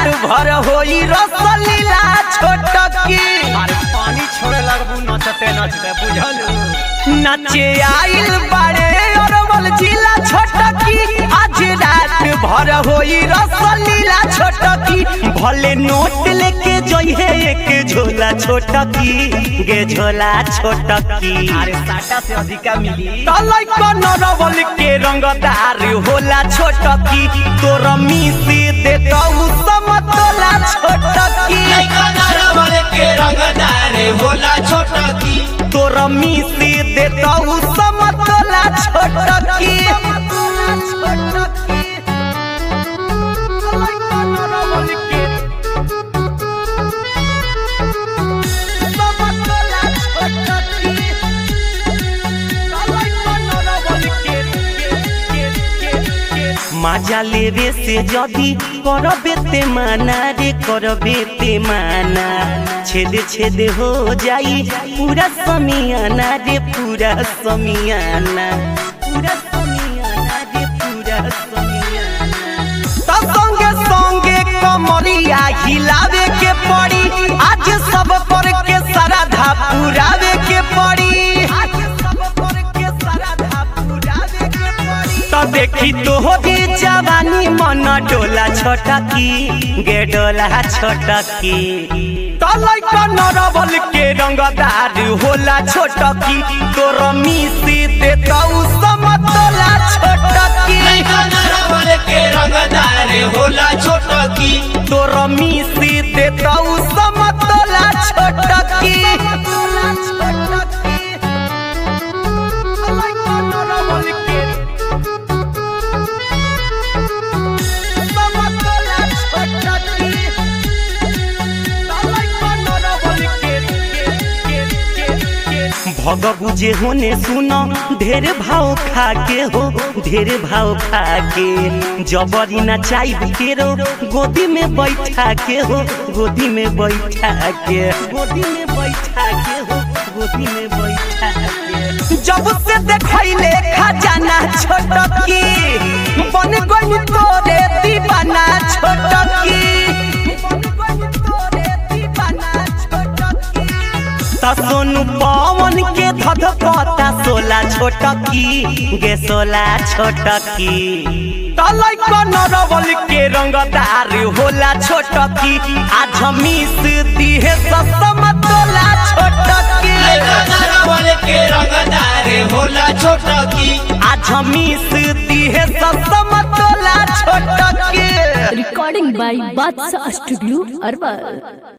भर होई रसलीला छोटकी अरे पानी छोड़े लगबू नचते नचते बुझल नचे आइल बाड़े अरवल जिला छोटकी आज रात भर होई रसलीला छोटकी भले नोट लेके जइहे एक झोला छोटकी गे झोला छोटकी अरे साटा से अधिका मिली तलै नरवल के रंगदार होला छोटकी तोर मिसी दे तऊ समतोला छोटकी तोर मिसी दे तऊ समतोला छोटकी মাজা লেবে সে যদি করবে তে মানা রে করবে তে মানা ছেদে ছেদে হো যাই পুরা সমিয়ানা রে পুরা সমিয়ানা পুরা সমিয়ানা রে পুরা সমিয়ানা तो संगे संगे कमरिया हिलावे के पड़ी आज सब पर के सारा धा पुरावे के पड़ी तो देखी तो होगी जवानी मन डोला छोटकी गे डोला छोटकी तलै नरबल के रंगदार होला छोटकी तोर मिसी दे तौ समतोला छोटकी तोर मिसी दे तौ समतोला छोटकी भग बुझे होने सुनो ढेर भाव खा के हो ढेर भाव खा के जबरी ना चाइब के रो गोदी में बैठा के हो गोदी में बैठा के गोदी में बैठा के हो गोदी में बैठा के जब से देखैले खजाना छोटकी बन गई तोरे दीवाना छोटकी त सोनू पवन के धध पता सोला छोटकी गे सोला छोटकी तलै नरवल के रंगदार होला छोटकी आज मिस दिहे ससम तोला छोटकी आज मिस दिहे ससम तोला छोटकी recording by Batsa Studio, Arwal.